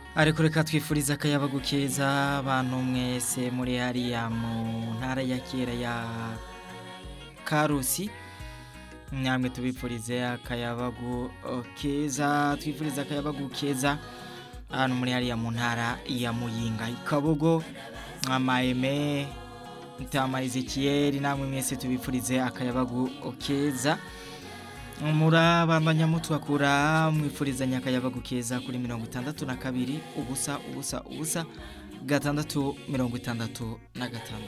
ariko reka twifuriza akayabagu keza abantu mwese muri hariya mu ntara ya kera ya karusi namwe tubipfurize akayabagu keza twifuriza akayabagu keza ahantu muri hariya mu ntara ya muyinga ikabogo amaeme ntama ezekiyeri namwe mwese tubipfurize akayabagu keza murabandanya mutwakura mwifuriza akayabagu keza kuri mirongo itandatu na kabiri ubusa ubusa ubusa gatandatu mirongo itandatu na gatandatu